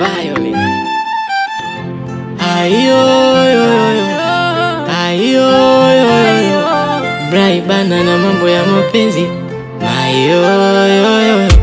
Violet. Ayo, yo, yo, yo. Ayo, yo, yo, yo. Brai bana na mambo ya mapenzi. Ayo, yo, yo, yo.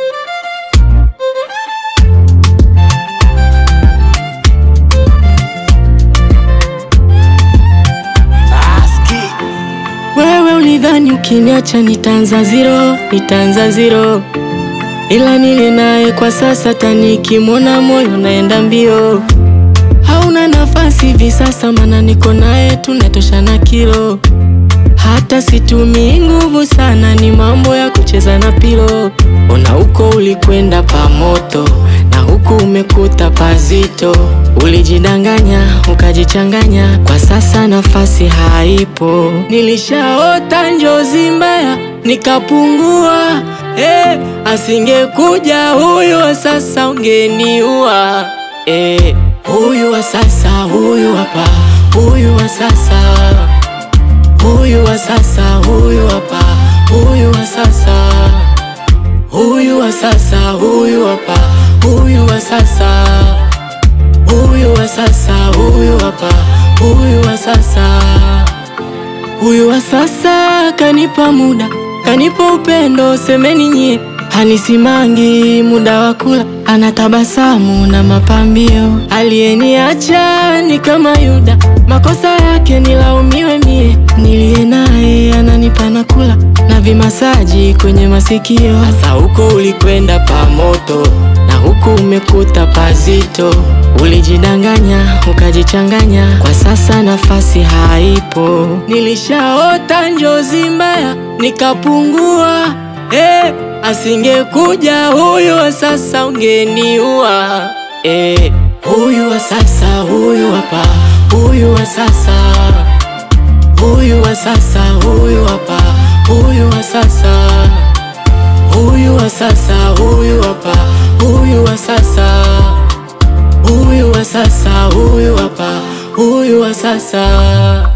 Wewe ulidhani ukiniacha nitaanza zero, nitaanza zero, ila nili naye kwa sasa, tanikimwona moyo naenda mbio. Hauna nafasi hivi sasa, mana niko naye tunatoshana kilo. Hata situmii nguvu sana, ni mambo ya kucheza na pilo. Ona huko ulikwenda pamoto na huku umekuta pazito. Ulijidanganya ukajichanganya, kwa sasa nafasi haipo. Nilishaota njozi mbaya nikapungua. Eh, asingekuja huyu wa sasa ungeniua. Eh, huyu wa sasa, huyu hapa, huyu wa sasa Huyu wa sasa, huyu hapa, huyu wa sasa, huyu wa sasa, huyu hapa, huyu wa sasa, huyu wa sasa, huyu hapa, huyu wa sasa, huyu wa sasa kanipa muda, kanipa upendo, semeni nyie, hanisimangi muda wa kula, anatabasamu na mapambio, aliyeniacha ni kama Yuda, makosa yake nilaumiwe mie, niliye naye ananipa na kula na vimasaji kwenye masikio. Sasa huko ulikwenda pamoto na huku umekuta pazito, ulijidanganya ukajichanganya, kwa sasa nafasi haipo. Nilishaota njozi mbaya nikapungua, eh, asingekuja huyu wa sasa ungeniua, eh, huyu wa sasa, huyu hapa, huyu wa sasa Huyu wa sasa, huyu hapa, huyu wa sasa, huyu wa sasa, huyu hapa, huyu wa sasa, huyu wa sasa, huyu hapa, huyu wa sasa.